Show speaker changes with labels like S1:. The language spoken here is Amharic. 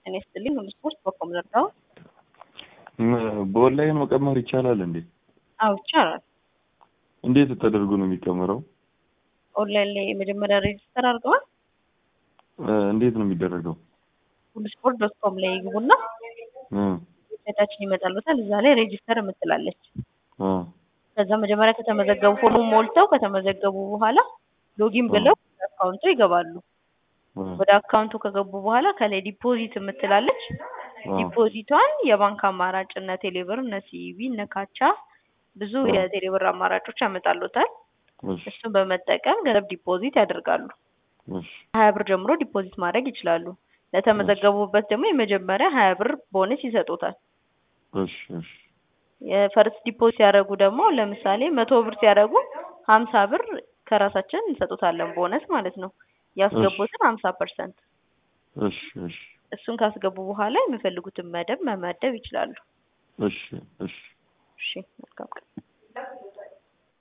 S1: ጤና ይስጥልኝ። ሁሉ ስፖርት በኮም ዘርጋው
S2: በኦንላይን መቀመር ይቻላል እንዴ?
S1: አዎ ይቻላል።
S2: እንዴት ተደርጎ ነው የሚቀመረው?
S1: ኦንላይን ላይ መጀመሪያ ሬጅስተር አድርገዋል።
S2: እንዴት ነው የሚደረገው?
S1: ሁሉ ስፖርት ዶት ኮም ላይ ይግቡና
S2: እ
S1: ዌብሳይታችን ይመጣሉታል። እዛ ላይ ሬጅስተር የምትላለች።
S2: አ
S1: ከዛ መጀመሪያ ከተመዘገቡ ፎርሙን ሞልተው ከተመዘገቡ በኋላ ሎጊን ብለው ወደ አካውንቱ ይገባሉ። ወደ አካውንቱ ከገቡ በኋላ ከላይ ዲፖዚት የምትላለች ዲፖዚቷን የባንክ አማራጭ እነ ቴሌብር፣ እነ ሲቢ፣ እነ ካቻ ብዙ የቴሌብር አማራጮች ያመጣሉታል።
S2: እሺ
S1: እሱን በመጠቀም ገንዘብ ዲፖዚት ያደርጋሉ።
S2: እሺ
S1: ሀያ ብር ጀምሮ ዲፖዚት ማድረግ ይችላሉ። ለተመዘገቡበት ደግሞ የመጀመሪያ ሀያ ብር ቦነስ ይሰጡታል።
S2: እሺ እሺ
S1: የፈርስት ዲፖዚት ሲያደርጉ ደግሞ ለምሳሌ መቶ ብር ሲያደርጉ ሀምሳ ብር ከራሳችን እንሰጡታለን ቦነስ ማለት ነው። ያስገቡትን ሀምሳ ፐርሰንት
S2: እሺ እሺ
S1: እሱን ካስገቡ በኋላ የሚፈልጉትን መደብ መመደብ ይችላሉ።
S2: እሺ እሺ
S1: እሺ